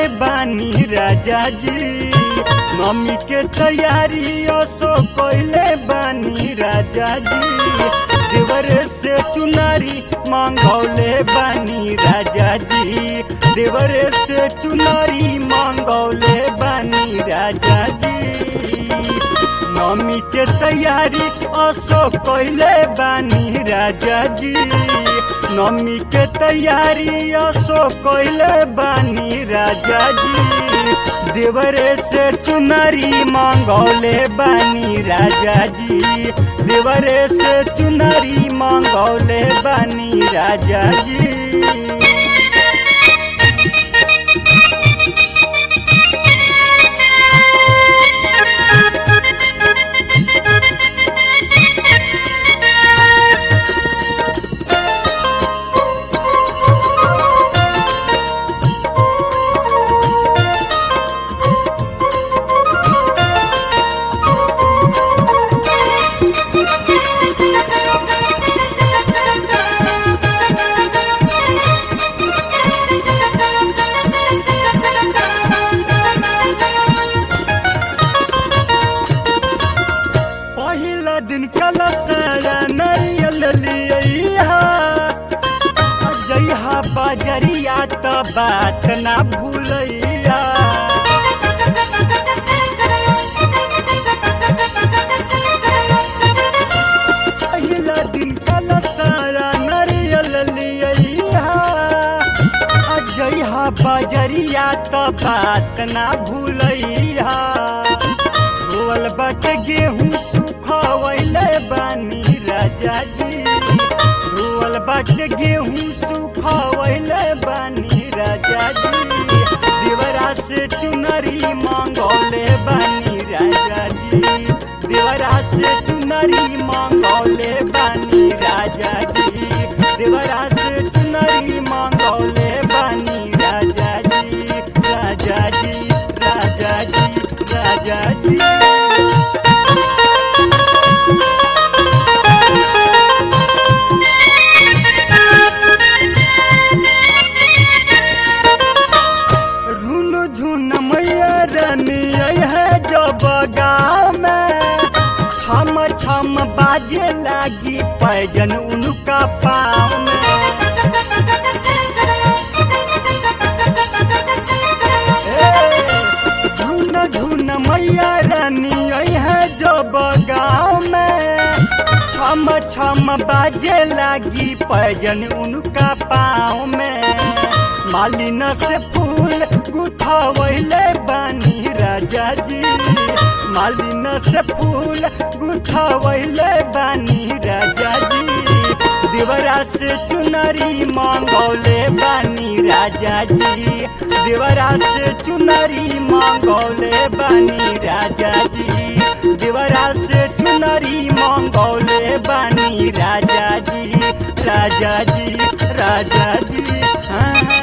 बानी राजा जी मम्मी के तैयारी असो कैले बानी राजा जी देवरे से चुनारी मांगौले बानी राजा जी देवरे से चुनारी मांगौले बानी राजा जी मम्मी के तैयारी असो कैले बानी राजा जी नमी के तैयारी असो कैले बानी राजा जी देवरे से चुनरी मांगौले बानी राजा जी देवरे से चुनरी मांगौले बानी राजा जी पहिला दिन कला सारा नारियल लिया जइहा बजरिया त बात ना भूलैया पहिला दिन कला सारा नारियल लिया जइहा बजरिया त बात ना भूलैया रोल बट गेहूँ सुखवैले बानी राजा जी रोल बट गेहूँ सुखवैले बानी राजा जी देवरा से चुनरी मांगौले बानी राजा जी देवरा से चुनरी मांगौले बानी राजा जी देवरा से चुनरी मांगौले बानी राजा जी राजा जी राजा जी राजा जी रुनु झुन मैया रानी है जब गाँव में छम छम बाजे लागी पैजन उनका पाँव में ए, झुन झुन मैया रानी है जब गाँव में छम छम बाजे लागी पैजन उनका पाँव में मालिन से फूल गुथवैले बानी राजा जी मालिन से फूल गुथवैले बानी राजा जी देवरा से चुनरी मांगौले बानी राजा जी देवरा से चुनरी मांगौले बानी राजा जी देवरा से चुनरी मांगौले बानी राजा जी राजा जी राजा जी हाँ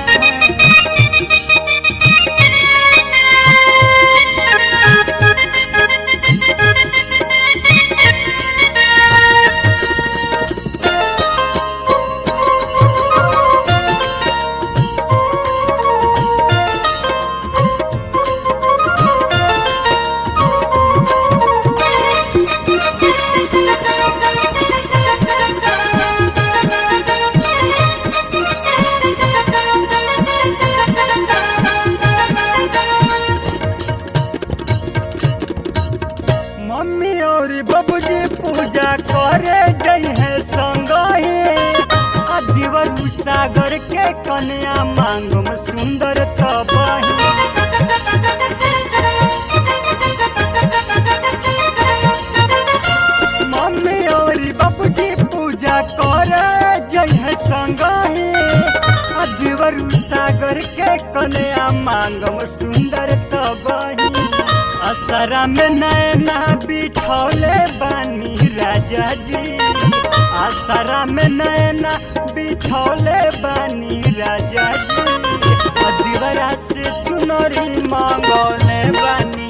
मम्मी और बाबूजी पूजा करे जई है संगही आ दिवर सागर के कन्या मांगम सुंदर तबही मम्मी और बाबूजी पूजा करे जई है संगही आ दिवर सागर के कन्या मांगम सुंदर तबही असरा में नैना बिछौले बानी राजा जी असरा में नैना बिछौले बानी राजा जी दिवरा से चुनरी मांगौले बानी